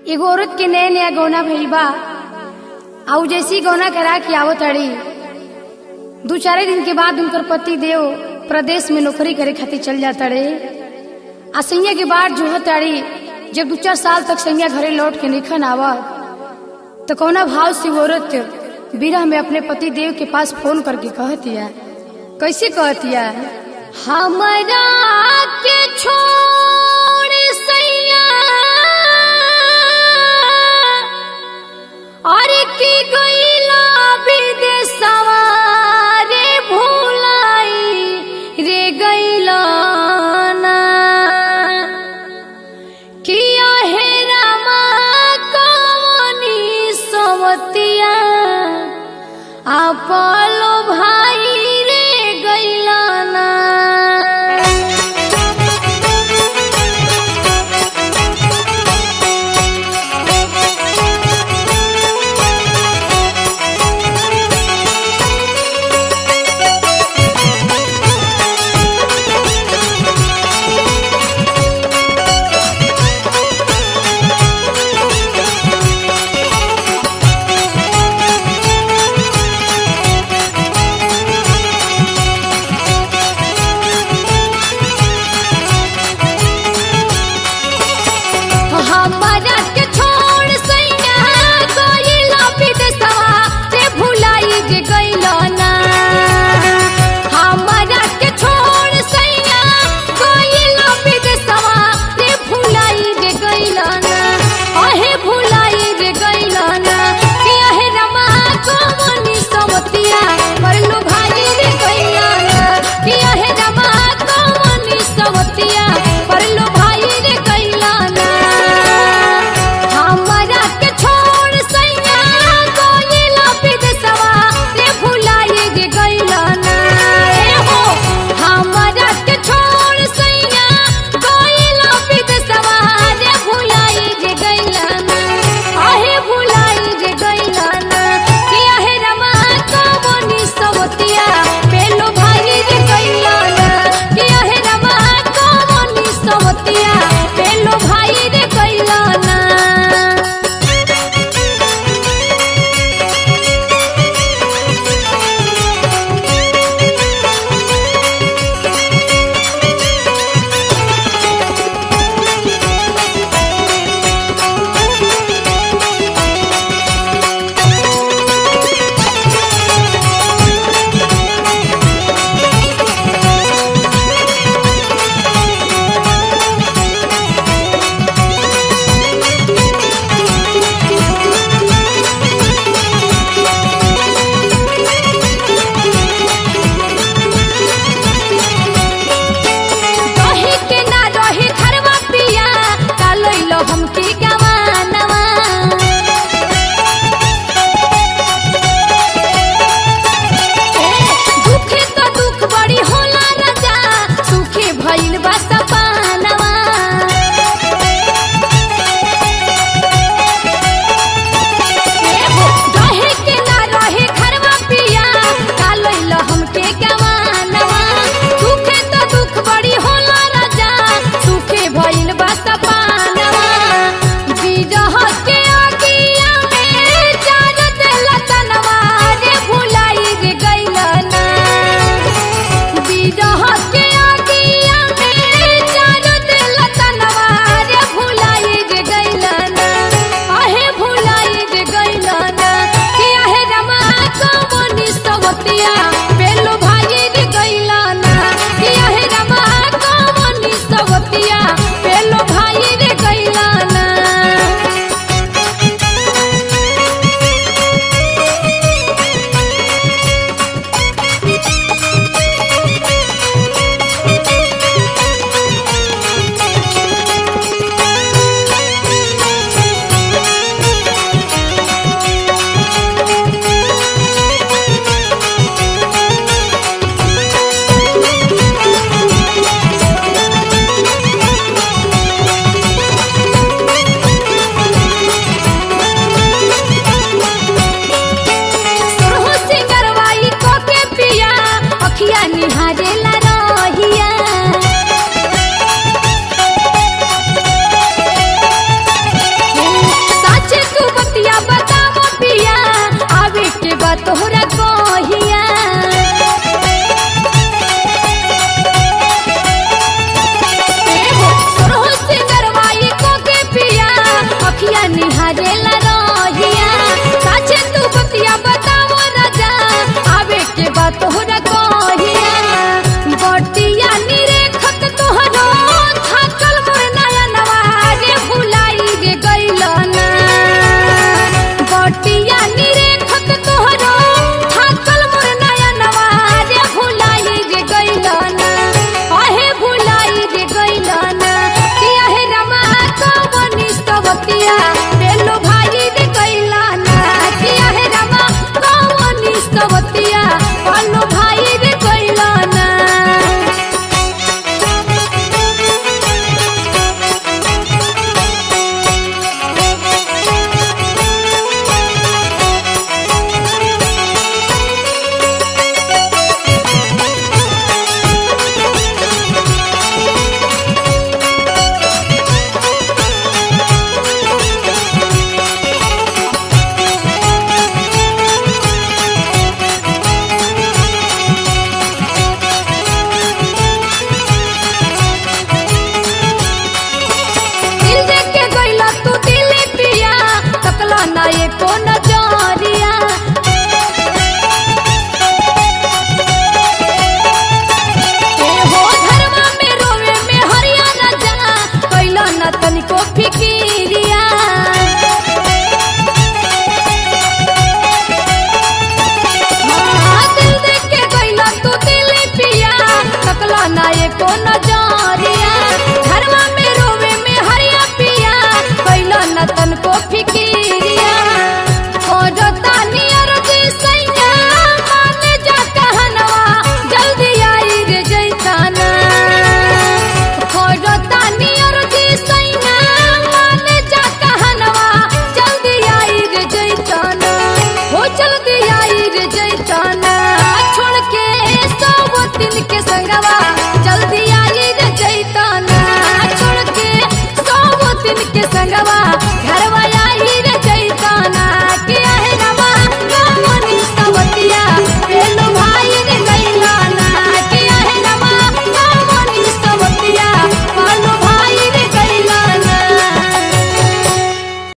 एगो औरत के नया नया गौना भइल बा आ उ जैसी गौना करा के आवत ताड़ी दू चारे दिन के बाद उनकर पति देव प्रदेश में नौकरी करे खातिर चल जाता रे आ सैया के बाद जो ताड़ी जब दू चार साल तक सैया घरे लौट के निखन आवत तो कौना भाव से वो औरत बिरह में अपने पति देव के पास फोन करके कहतिया कैसे कहतिया हमारा के छोड़ सैया और की गईला विदेशवा रे भूलाई रे गईला ना किया हे रामा कवनी सवतिया आपलो भाई रे गईला ना हमरा के छोड़ सैया गइला विदेशवा रे भुलाई जे गइला ना हमरा के छोड़ सैया गइला विदेशवा रे भुलाई जे गइला ना अहे भुलाई जे गइला ना कि अहे रमा कमनी समतिया परलो भाई रे गइला ना कि अहे रमा कमनी समतिया परलो भाई रे गइला ना हमरा के छोड़ सैया गइला विदेशवा रे भुलाई जे गइला ना ए हो हमरा के छोड़ सैया गइला विदेशवा रे भुलाई जे गइला ना आहे भुलाई जे गइला ना कि आहे रमा कमनी सवतिया पेलो भाई रे गइला ना कि आहे रमा कमनी सवतिया पेलो भाई रे गइला ना रही के ना रही घरवा पिया कालैलो हमकी गवानवा दुख तो दुख बड़ी होला राजा सुखी भइल बा सपानवा रहे के ना रहे घरवा पिया कालैलो हमके गवानवा दुखे तो दुख बड़ी होला राजा सुखे भइल बा सपानवा निहारेला रहिया साचे तू बतिया बताओ राजा आवे के बात तोहरा कहिया बटिया निरेखत तोहरो थाकल मोर नयनवा रे भुलाई रे गइल ना बटिया निरेखत तोहरो थाकल मोर नयनवा रे भुलाई रे गइल ना अहे भुलाई रे गइल ना कि अहे रमा कवनी स्तवतिया बेलो भाई रे गइल ना कि अहे रमा कवनी स्तवतिया पालो भाई रे गइल ना दिल देके गइला तू दिली पिया तकला ना एको नजरिया ए हो घरवा में रोवे में हरिया ना जा कइला ना तनिको फिकिरिया हाँ, दिल देके गइला तू दिली पिया तकला ना एको नजरिया घरवा में रोवे में हरिया पिया कइला ना तनको फिकिरिया खोजता नियर जी सैया माने जा कहनवा जल्दी आई रे जैताना खोजता नियर जी सैया माने जा कहनवा जल्दी आई रे जैताना हो जल्दी आई रे जैताना छोड़ के सब दिन के संगवा